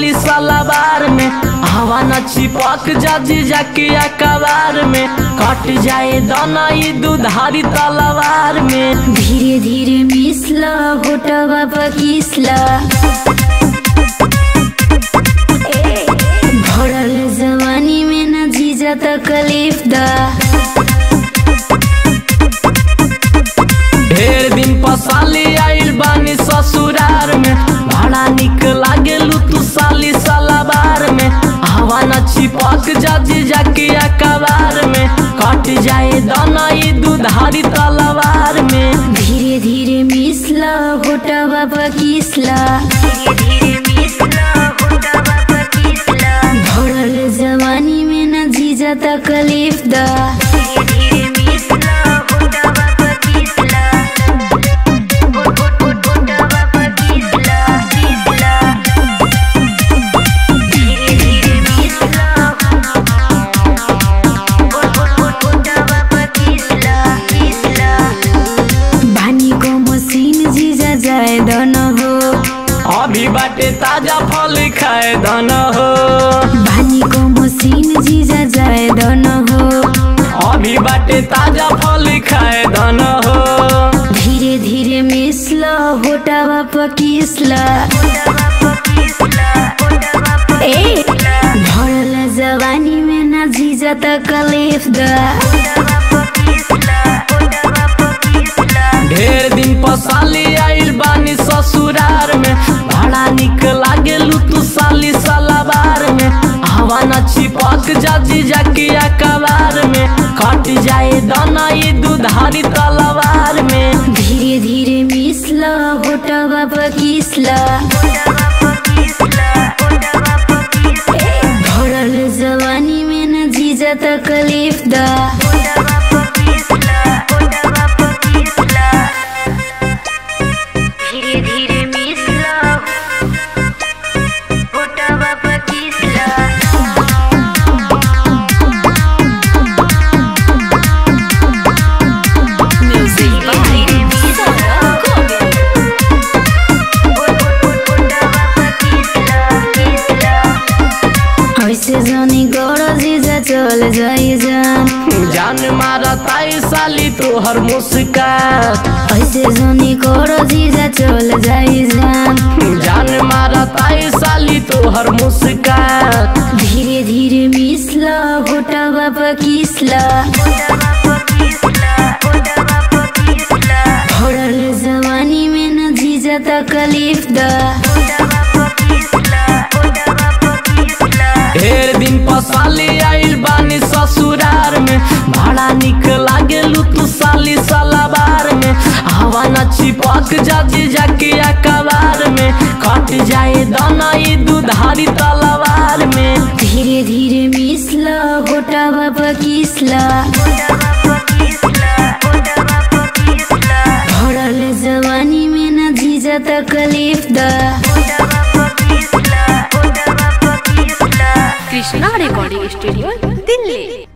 साली सलाबार में हवा न चिपक जा जीजा के अकबार में कट जाए दाना ई दुधारी तलवार में धीरे धीरे मिसला होटवा पकिसला भरल जवानी में न जीजा तकलीफ दा ढेर दिन पसाली आइल बानी ससुरार में बड़ा निक लागेलू तू साली सलाबार में हवा न चिपक जा जीजा के अकबार में कट जाए दाना ई दुधारी तलवार में धीरे धीरे मिसला होटवा पकिसला भरल जवानी में न जीजा तकलीफ दा बानी को मशीन जीजा जाए दन हो अभी बाटे ताजा फल खाए धन हो बानी को मशीन जीजा जाए दन हो अभी बाटे ताजा फल खाए धन हो धीरे धीरे मिसला होटावा पकिसला ए भरल जवानी में न जीजा तकलीफ दा ढेर दिन पसाली आइल बानी ससुरार में बड़ा निक लागेलू तू साली सलाबार में हवा न चिपक जा जीजा के अकबार में कट जाए दाना ई दुधारी तलवार में धीरे धीरे मिसला होटावा पकिसला भरल जवानी में न जीजा तकलीफ दा धीरे धीरे मिसला होटावा पकिसला ऐसे जानी गौर जीजा चल जाई जान जान मारा ताई साली तोहर मुस्कान ऐसे जानी गौर जीजा चल जाई जान जान मारा ताई साली तोहर मुस्कान धीरे धीरे मिसला होटावा पकिसला भरल जवानी में न जीजा तकलीफ दा ढेर दिन पसाली आइल बानी ससुरार में बड़ा निक लागेलू तू साली सलाबार में हवा न चिपक जा जीजा के अकबार में कट जाए दाना ई दुधारी तलवार में धीरे धीरे मिसला होटावा पकिसला भरल जवानी में न जीजा तकलीफ दा कृष्णा रिकॉर्डिंग स्टूडियो दिल्ली